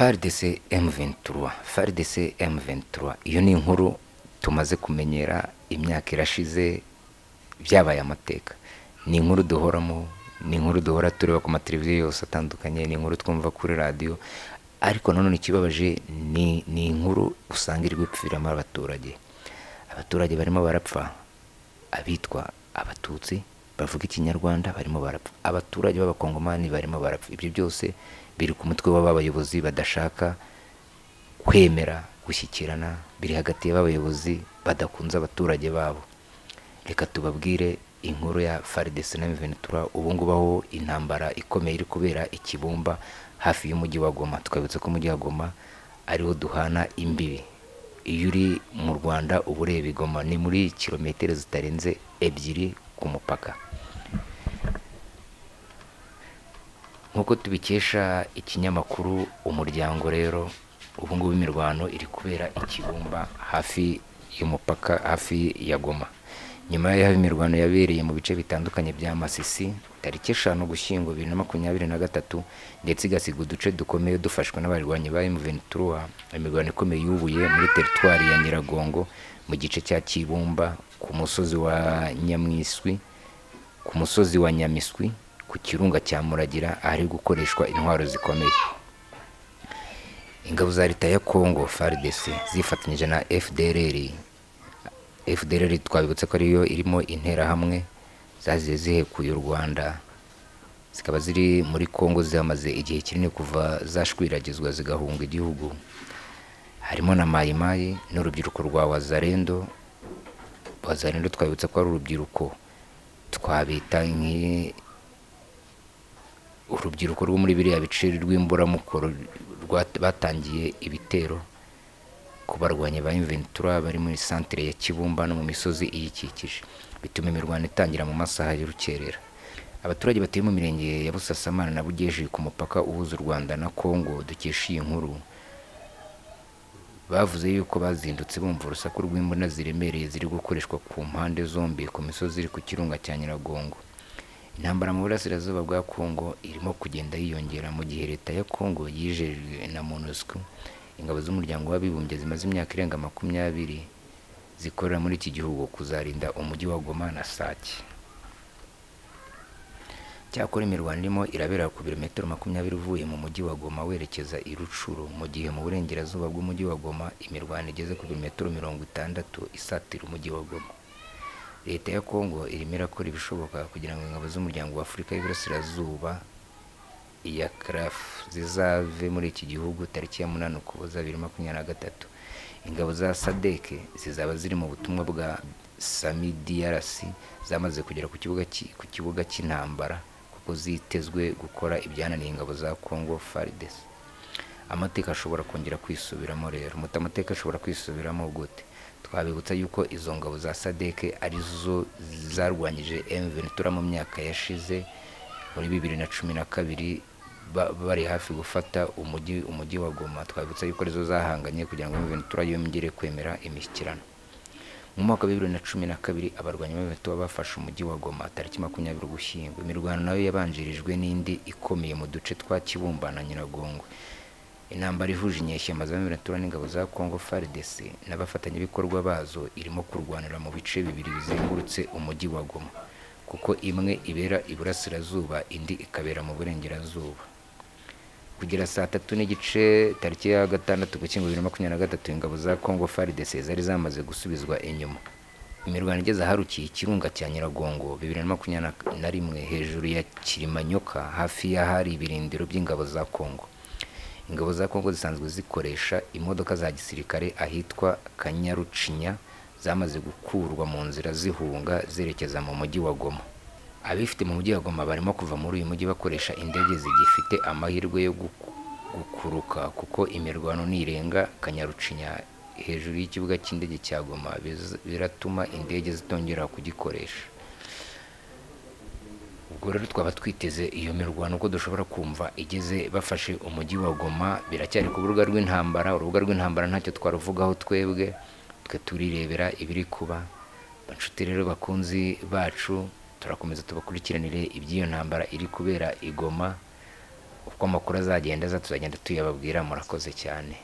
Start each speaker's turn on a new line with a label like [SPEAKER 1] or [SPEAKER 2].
[SPEAKER 1] FARDC M23 FARDC M23 iyo ni inkuru tumaze kumenyera imyaka irashize byabaye amateka ni inkuru duhoramo ni inkuru duhora tureba ku mateleviziyo yose atandukanye ni inkuru twumva kuri radiyo ariko nanone ikibabaje ni ni inkuru usanga iri gupfiramo abaturage abaturage barimo barapfa abitwa abatutsi bavuga ikinyarwanda barimo barapfa abaturage b'abakongomani barimo barapfa ibyo byose biri ku mutwe w'abayobozi badashaka kwemera gushyikirana biri hagati y'abayobozi badakunze abaturage babo reka tubabwire inkuru ya faridesi na miventura ubu ngubu aho intambara ikomeye iri kubera ikibumba hafi y'umujyi wa goma twabutse ko umujyi wa goma ariwo duhana imbibi iyo uri mu rwanda uba ureba igoma ni muri kilometero zitarenze ebyiri ku mupaka nk'uko tubikesha ikinyamakuru umuryango rero ubu ngubu imirwano iri kubera ikibumba hafi y'umupaka hafi ya goma nyuma y'aho imirwano yabereye mu bice bitandukanye bya masisi tariki eshanu gushyingo bibiri na makumyabiri na gatatu ndetse igasiga uduce dukomeye dufashwe n'abarwanyi ba emuventura imirwano ikomeye yubuye muri teritwari ya nyiragongo mu gice cya kibumba ku musozi wa nyamwiswi ku musozi wa nyamiswi ku kirunga cya muragira ahari gukoreshwa intwaro zikomeye ingabo za leta ya kongo frdc zifatanyije na fdrr fdrr twabibutse ko ariyo irimo interahamwe zaziye zihekuye u rwanda zikaba ziri muri kongo zihamaze igihe kinini kuva zashwiragizwa zigahunga igihugu harimo na mayimayi n'urubyiruko rwa wazarendo wazarendo twabibutse ko ari urubyiruko twabita urubyiruko rwo muri biriya bice rw'imburamukoro batangiye ibitero ku barwanyi ba inventura bari muri santire ya kibumba no mu misozi iyikikije bituma imirwano itangira mu masaha y'urukerera abaturage batuye mu mirenge ya busasamana na bugejeje ku mupaka uhuza u rwanda na kongo dukesha iyi nkuru bavuze yuko bazindutse bumva urusaku rw'imbunda ziremereye ziri gukoreshwa ku mpande zombi ku misozi iri ku kirunga cya nyiragongo intambara mu burasirazuba bwa kongo irimo kugenda yiyongera mu gihe leta ya kongo yijejwe na monusco ingabo z'umuryango w'abibumbye zimaze imyaka irenga makumyabiri zikorera muri iki gihugu kuzarinda umujyi wa goma na sake cyakora imirwano irimo irabera ku birometero makumyabiri uvuye mu mujyi wa goma werekeza i rucuru mu gihe mu burengerazuba bw'umujyi wa goma imirwano igeze ku birometero mirongo itandatu isatira umujyi wa goma leta ya kongo irimo irakora ibishoboka kugira ngo ingabo z'umuryango w'afurika y'iburasirazuba iya carafu zizave muri iki gihugu tariki ya munani ukuboza bibiri makumyabiri na gatatu ingabo za sadeke zizaba ziri mu butumwa bwa sami diarasi zamaze kugera ku kibuga cy'intambara kuko zitezwe gukora ibyananiye ingabo za congo farides amateka ashobora kongera kwisubiramo rero muto amateka ashobora kwisubiramo gute twabibutsa yuko izo ngabo za sadeke arizo zarwanyije emventura mu myaka yashize muri bibiri na cumi na kabiri bari hafi gufata umujyi umujyi wa goma twabibutsa yuko arizo zahanganye kugira ngo miventura yongere kwemera imishyikirano mu mwaka wa bibiri na cumi na kabiri abarwanyi b'imiventura bafashe umujyi wa goma tariki makumyabiri ugushyingo imirwano nayo yabanjirijwe n'indi ikomeye mu duce twa kibumba na nyiragongwe intambara ihuje inyeshyamba za miventura n'ingabo za congo frdc n'abafatanyabikorwa bazo irimo kurwanira mu bice bibiri bizengurutse umujyi wa goma kuko imwe ibera iburasirazuba indi ikabera mu burengerazuba kugera saa tatu n'igice tariki ya gatandatu gukingo bibiri na makumyabiri na gatatu ingabo za congo faridese zari zamaze gusubizwa inyuma imirwano igeze aharukiye ikirunga cya nyiragongo bibiri na makumyabiri na rimwe hejuru ya kirimanyoka hafi y'ahari ibirindiro by'ingabo za congo ingabo za congo zisanzwe zikoresha imodoka za gisirikare ahitwa kanyarucinya zamaze gukurwa mu nzira zihunga zerekeza mu mujyi wa goma abifite mu mujyi wa goma barimo kuva muri uyu mujyi bakoresha indege zigifite amahirwe yo gukuruka kuko imirwano nirenga kanyarucinya hejuru y'ikibuga cy'indege cya goma biratuma indege zitongera kugikoresha ubwo rero twaba twiteze iyo mirwano uko dushobora kumva igeze bafashe umujyi wa goma biracyari ku rubuga rw'intambara urubuga rw'intambara ntacyo twaruvugaho twebwe turirebera ibiri kuba inshuti rero bakunzi bacu turakomeza tubakurikiranire iby'iyo ntambara iri kubera igoma uko amakuru azagenda aza tuzagenda tuyababwira murakoze cyane